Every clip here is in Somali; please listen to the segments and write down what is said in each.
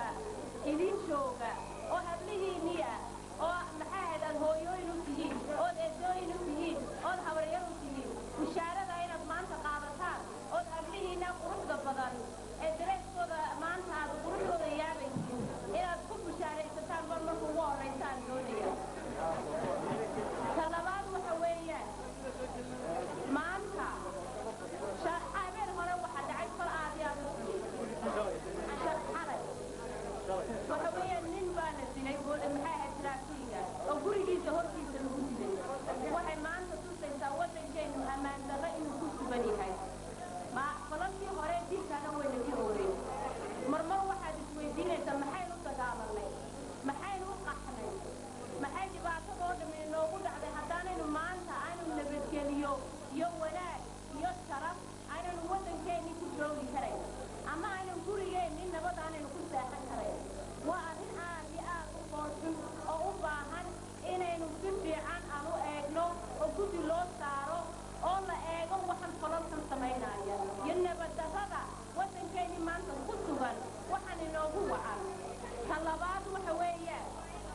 jooga idin jooga oo hablihiinnii ah oo maxaa ahayd aad hooyooyin u tihiin ood eedooyin u tihiin ood habaryar u tihiin bishaarada inaad maanta qaadataan ood hablihiinna quruxda badan ee dareeskooda maanta aad quruxdooda yaabaysiin inaad ku bishaaraysataan mar marka ugu horraysaan doonaya ta labaad waxa weeyaan maanta habeen hore waxa dhacay fal aad iyo aad u xalay waxa weeyaan nin baana dilay maxaa ahayd traafiga oo gurigiisa hortiisa lagu dilay waxay maanta tusaysaa waddankeenu ammaan darro inuu ku sugan yahay ma falankii hore dilkaana wayna ka horey marmar waxaad isweydiinaysaa maxaynu dagaalanay maxaynu u qaxnay maxay dhibaatadoo dhammi inoogu dhacday haddaanaynu maanta aynu nabadgeliyo iyo wanaag iyo sharaf aynanu waddankeennii ku joogi karayn ama aynan gurigeenni nabad aanaynu ku seexan karayn waa arrin aad iyo aad u foolxun oo u baahan inaynu si fiican aan u eegno oo guddi loo saaro oo la eego waxaan falalkan samaynaya iyo nabaddarrada waddankeennii maanta ku sugan waxaan inoogu wacan ta labaad waxa weeyaan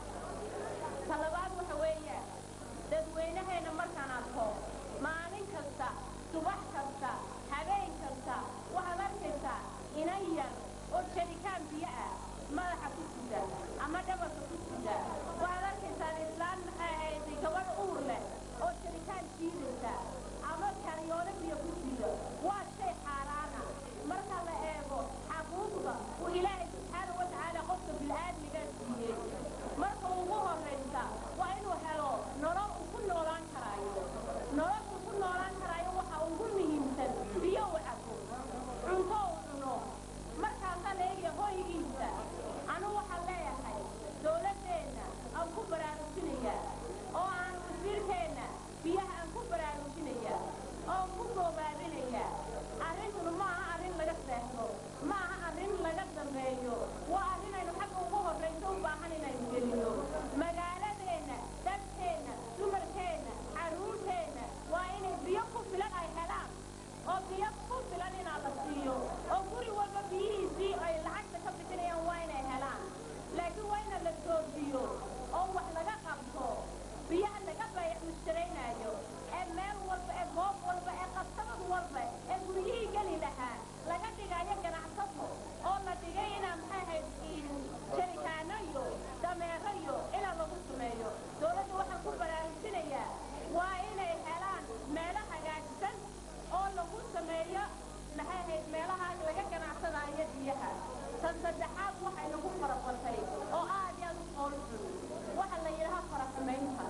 ta labaad waxa weeyaan dadweynaheenna markaan arko maalin kasta subax kasta habeen kasta waxaad arkaysaa inan yar oo jarikaan biyo ah madaxa ku sida ama dhabarka ku sida waxaad arkaysaan islaan maxay ahayday gabadh uur leh oo jarikaan jiidaysa ama karyoole biyo ku sida waa shay xaaraana marka la eego xaquuqda uu ilaahay subxaana wa tacaala qofka bil'aadmiga siiyey marka ugu horraysa waa inuu helo nolol uu ku noolaan karaayo nolol uu ku noolaan karaayo waxa ugu muhiimsan biyo u cabo cunto uu cuno markaasaa la eegaya hoygiisa anu waxaan leeyahay dowladdeenna aan ku baraarujinaya oo aan wasiirkeenna biyaha aan ku baraarujinaya oo ku goobaabinaya arrintuna ma aha arrin laga seexdo ma aha arrin laga dambeeyo waa arrin aynu xagga ugu horrayso u baahan inaynu gelino magaaladeenna dadkeenna dumarkeenna carruurteenna waa inay biyo ku filan ay helaan oo biyo ku filan inaa la siiyo oo guri walba biyihiisii ay lacagta ka bixinayaan waa inay helaan laakiin waa ina la joojiyo oo wax laga qabto biyaha laga bayac mushtaraynayo ee meel walba ee goob walba ee qabsadad walba ee guryihii geli lahaa laga dhigayo ganacsato oo la dhigay inaa maxay ahayd jarikaano iyo dameero iyo inaa lagu sameeyo dowladda waxaan ku baraarujinayaa waa inay helaan meelo hagaagsan oo lagu sameeyo maxay ahayd meelaha laga ganacsadaayo biyaha tan saddexaad waxay nagu farabatay oo aad iyo aad u qoolxun waxa la yidhaha faraxumaynta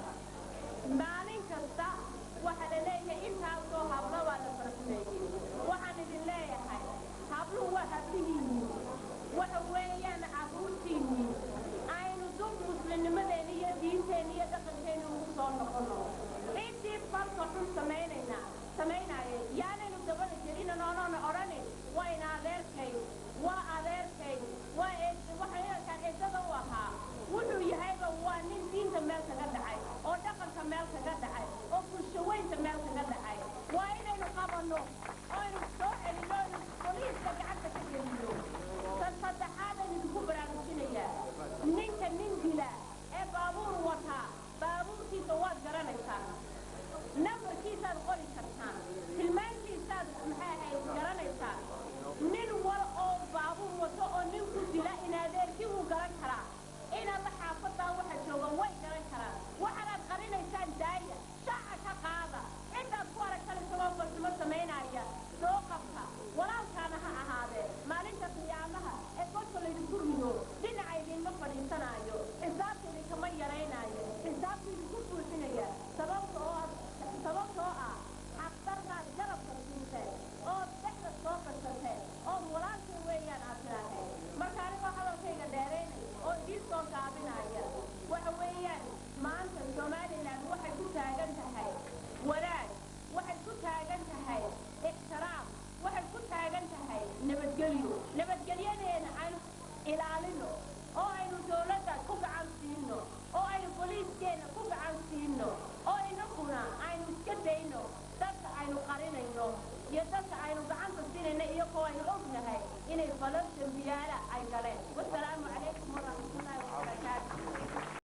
maalin kasta waxa la leeyahay intaasoo hablo waa la faraxumeeyey waxaan idin leeyahay habluhu waa hablihiinni waxa weeyaan carruurtiinni aynu dub muslimnimadeenni iyo diinteenni iyo dhaqankeenni ugu soo noqono intii falka xun samaynayna samaynaaye yaanaynu dabada gelina noonoona odhanin waa ina adeerkay waa adeerkay waa waxay inankaan eedada u ahaa wuxuu yahayba waa nin diinta meel kaga dhacay oo dhaqanka meel kaga dhacay oo bulshaweynta meel kaga dhacay waa inaynu qabanno oo aynu soo celinno aynu boliiska gacanta ka gelino tan saddexaad aynu idinku baraarujinayaa ninka nin dila ee baabuur wataa baabuurkiisa waad garanaysaa nambarkiisaad qori kartaa tilmaantiisaad maxay ahayd garanaysaa nin wal oo baabuur wato oo nin ku dila in adeerkii wuu garan karaa inaad la xaafadaa waxa jooga way garan karaan waxaanaad qarinaysaan daaya shaaca ka qaada intaad ku aragtan isagoo farsimo samaynaya soo qabta walaalkaana ha ahaadee maalinta qiyaamaha ee kolka laydinku rido dhinaca idinma fadhiisanaayo xisaabta idinkama yaraynaayo xisaabta idinku buuxinaya sababta oo sababtoo ah xaqdarnaad garabka siinteen ood dhexda soo qarsateen ood walaalkii weeyaan aad tiraaheen marka anigoo hadalkayga dheeraynay oo idiin soo gaabinaya waxa weeyaan maanta somalilan waxay ku taagan tahay wanaag waxay ku taagan tahay ixtiraam waxay ku taagan tahay nabadgelyo nabadgelyadeena aynu ilaalino oo aynu dowladda ku gacan siino oo aynu boliiskeena ku gacan siino oo inaguna aynu iska dayno dadka aynu qarinayno iyo dadka aynu gacanta siinayno iyagoo aynu ognahay inay falal dembiyaala ay galeen